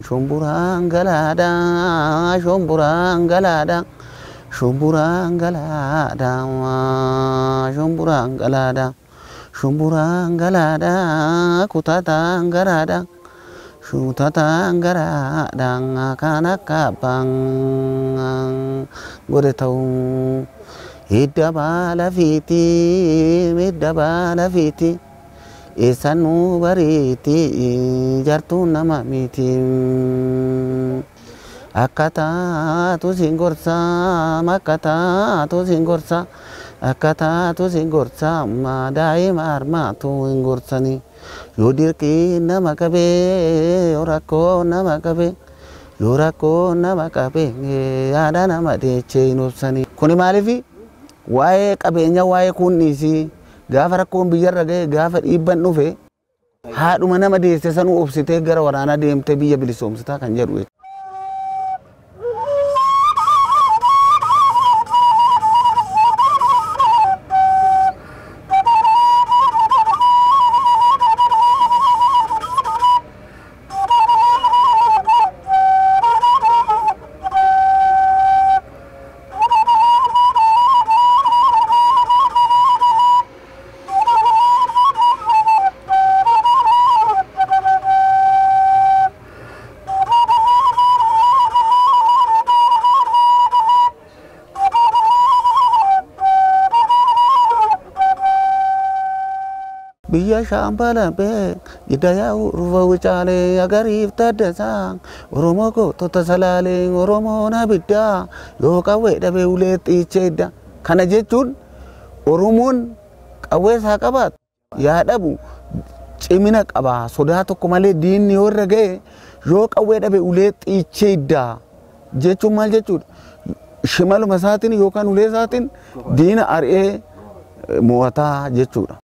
Shumburaan galaadha, shumburaan galaadha, shumburaan galaadha, shumburaan galaadha, shumburaan galaadha, kutataan garaadha, kutataan garaadha kan akka abbaan godhe ta'u. Hidda baala fiiti, hidda baala fiiti. Eessan nu bariiti jartuun nama miti. Akka taatu sin gorsa, akka taatu sin gorsa, akka taatu sin gorsa, amma daa'ima harmaatu hin gorsani. Yoo dirqii nama qabee, yoo rakkoo nama qabee, yoo rakkoo nama qabee, yaada nama deechee hin obsani. Kuni maaliifi? Waa'ee qabeenya waa'ee kunniisi. gaafa rakkoon biyyarra ga'e gaafa dhiibban dhufe haadhuma nama deesse sanuu obsitee gara waraanaa deemtee biyya bilisoomsitaa kan jedhu. biyya shaambalaabee giddayaa urfa wucaalee agariif taddasaa oromoo gootota salaalee oromoon abiddaa yoo qawwee dhabee ulee xiichee idda kana jechuun oromoon qawwee isaa qabaatu yaa dhabu cimina qaba sodaa tokko malee diinni yoo irra ga'e yoo qawwee dhabe ulee xiichee iddaa jechuun maal jechuudha shimaluma isaatiin yookaan ulee isaatiin diina ari'ee mo'ataa jechuudha.